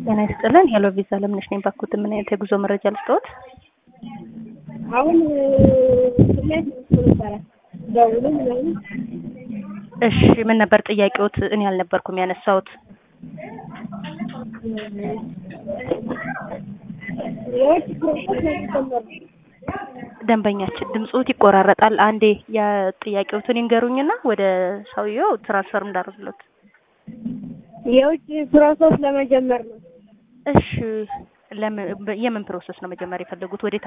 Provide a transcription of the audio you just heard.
ጤና ይስጥልን። ሄሎ ቪዛ ለምነሽ ነኝ። ባኩት ምን አይነት የጉዞ መረጃ ልስጥዎት? አሁን ስሜት ይባላል ደውሉ ምናምን እሺ ምን ነበር ጥያቄዎት? እኔ አልነበርኩም ያነሳሁት። የውጭ ፕሮሰስ ነው የሚጀመረው። ደንበኛችን ድምፅዎት ይቆራረጣል። አንዴ የጥያቄዎትን ይንገሩኝና ወደ ሰውየው ትራንስፈር እንዳደርግሎት። የውጭ ፕሮሰስ ለመጀመር ነው። እሺ ለምን የምን ፕሮሰስ ነው መጀመር የፈለጉት? ወዴት